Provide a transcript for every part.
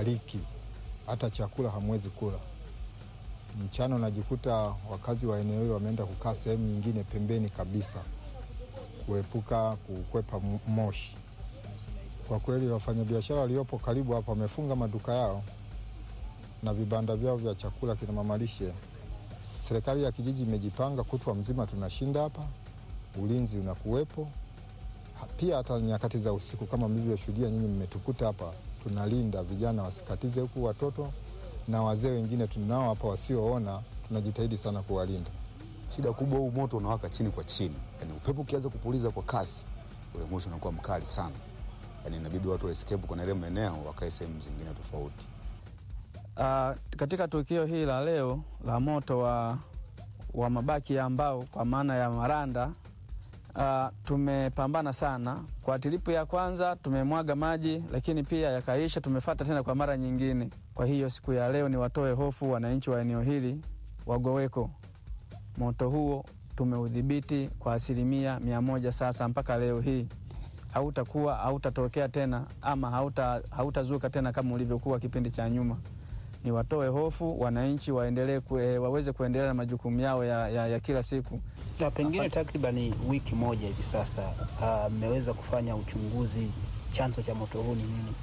haliki, hata chakula hamwezi kula. Mchana unajikuta wakazi wa eneo hilo wameenda kukaa sehemu nyingine pembeni kabisa, kuepuka kukwepa moshi. Kwa kweli wafanyabiashara waliopo karibu hapa wamefunga maduka yao na vibanda vyao vya chakula kina mamalishe. Serikali ya kijiji imejipanga, kutwa mzima tunashinda hapa, ulinzi unakuwepo pia. Hata nyakati za usiku kama mlivyoshuhudia nyinyi, mmetukuta hapa, tunalinda vijana wasikatize huku, watoto na wazee wengine tunao hapa wasioona, tunajitahidi sana kuwalinda. Shida kubwa, huu moto unawaka chini kwa chini, yani upepo ukianza kupuliza kwa kasi, ule moshi unakuwa mkali sana, yani inabidi watu wa escape kwenye ile maeneo wakae sehemu zingine tofauti. Uh, katika tukio hili la leo la moto wa, wa mabaki ya mbao kwa maana ya maranda uh, tumepambana sana. Kwa tiripu ya kwanza tumemwaga maji, lakini pia yakaisha, tumefata tena kwa mara nyingine. Kwa hiyo siku ya leo ni watoe hofu wananchi wa eneo hili Wagoweko, moto huo tumeudhibiti kwa asilimia mia moja sasa mpaka leo hii hautakuwa hautatokea tena ama hauta hautazuka tena kama ulivyokuwa kipindi cha nyuma. Ni watoe hofu wananchi waendelee kue, waweze kuendelea na majukumu yao ya, ya, ya kila siku. Na pengine takriban wiki moja hivi sasa mmeweza uh, kufanya uchunguzi, chanzo cha moto huu ni nini?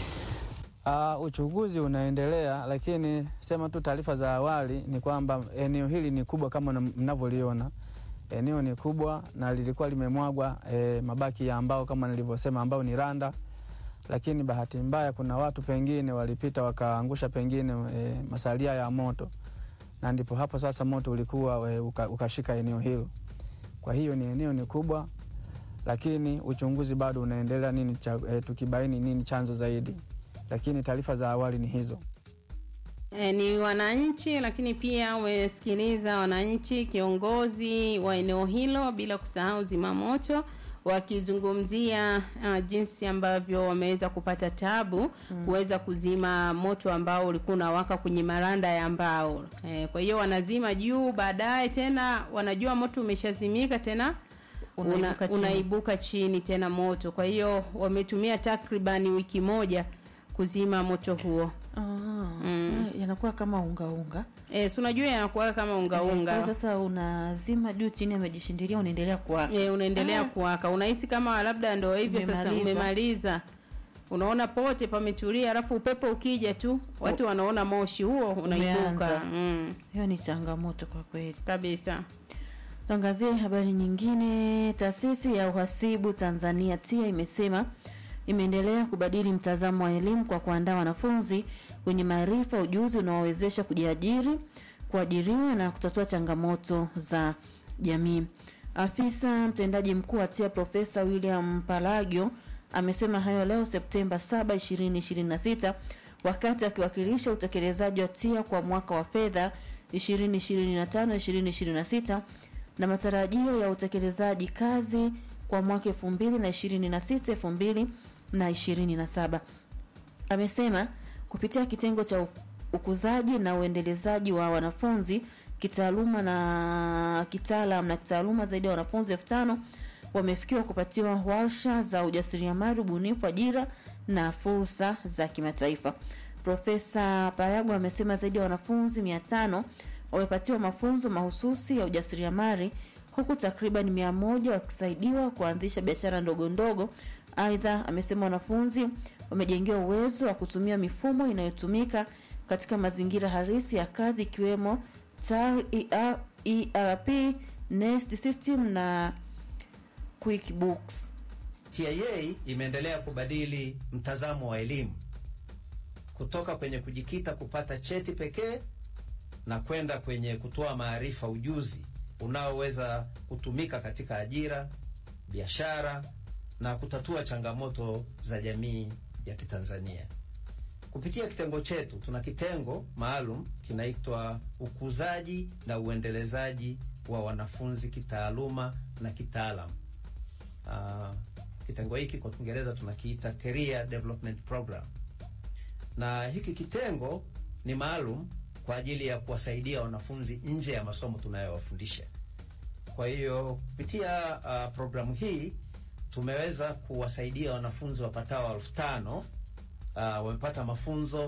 Uh, uchunguzi unaendelea, lakini sema tu taarifa za awali ni kwamba eneo hili ni kubwa kama mnavyoliona eneo ni kubwa na lilikuwa limemwagwa e, mabaki ya mbao kama nilivyosema, ambao ni randa, lakini bahati mbaya kuna watu pengine walipita wakaangusha pengine e, masalia ya moto, na ndipo hapo sasa moto ulikuwa e, uka, ukashika eneo hilo. Kwa hiyo ni eneo ni kubwa, lakini uchunguzi bado unaendelea nini cha, e, tukibaini nini chanzo zaidi, lakini taarifa za awali ni hizo. E, ni wananchi lakini pia umesikiliza wananchi, kiongozi wa eneo hilo, bila kusahau zimamoto wakizungumzia uh, jinsi ambavyo wameweza kupata tabu mm. kuweza kuzima moto ambao ulikuwa unawaka kwenye maranda ya mbao. E, kwa hiyo wanazima juu, baadaye tena wanajua moto umeshazimika tena Unaibuka una, chini. unaibuka chini tena moto. Kwa hiyo wametumia takribani wiki moja kuzima moto huo. Ah, Mm. yanakuwa kama ungaunga E, si unajua yanakuwa kama ungaunga Kwa sasa unazima juu chini, amejishindilia unaendelea kuwaka. e, unaendelea Ah. kuwaka, unahisi kama labda ndo hivyo sasa Umemaliza. umemaliza. Unaona pote pametulia, alafu upepo ukija tu watu wanaona moshi huo unaibuka. Umeanza. Mm, Hiyo ni changamoto kwa kweli. kabisa. Tuangazie habari nyingine. Taasisi ya uhasibu Tanzania TIA imesema imeendelea kubadili mtazamo wa elimu kwa kuandaa wanafunzi wenye maarifa, ujuzi unaowezesha kujiajiri, kuajiriwa na kutatua changamoto za jamii. Afisa mtendaji mkuu wa TIA Profesa William Palagio amesema hayo leo Septemba 7, 2026 wakati akiwakilisha utekelezaji wa TIA kwa mwaka wa fedha 2025-2026 na matarajio ya utekelezaji kazi kwa mwaka 2026 2027. Amesema kupitia kitengo cha u- ukuzaji na uendelezaji wa wanafunzi kitaaluma na kitaalam na kitaaluma zaidi ya wanafunzi elfu tano wamefikiwa kupatiwa warsha za ujasiriamali, ubunifu, ajira na fursa za kimataifa. Profesa Parago amesema zaidi ya wanafunzi mia tano wamepatiwa mafunzo mahususi ya ujasiriamali huku takriban mia moja wakisaidiwa kuanzisha biashara ndogo ndogo. Aidha, amesema wanafunzi wamejengewa uwezo wa kutumia mifumo inayotumika katika mazingira halisi ya kazi ikiwemo TAR, ER, ERP, Nest System na QuickBooks. TIA imeendelea kubadili mtazamo wa elimu kutoka kwenye kujikita kupata cheti pekee na kwenda kwenye kutoa maarifa, ujuzi unaoweza kutumika katika ajira, biashara na kutatua changamoto za jamii ya Kitanzania. Kupitia kitengo chetu, tuna kitengo maalum kinaitwa ukuzaji na uendelezaji wa wanafunzi kitaaluma na kitaalam. Uh, kitengo hiki kwa Kiingereza tunakiita Career Development Program, na hiki kitengo ni maalum kwa ajili ya kuwasaidia wanafunzi nje ya masomo tunayowafundisha. Kwa hiyo kupitia uh, programu hii tumeweza kuwasaidia wanafunzi wapatao elfu tano uh, wamepata mafunzo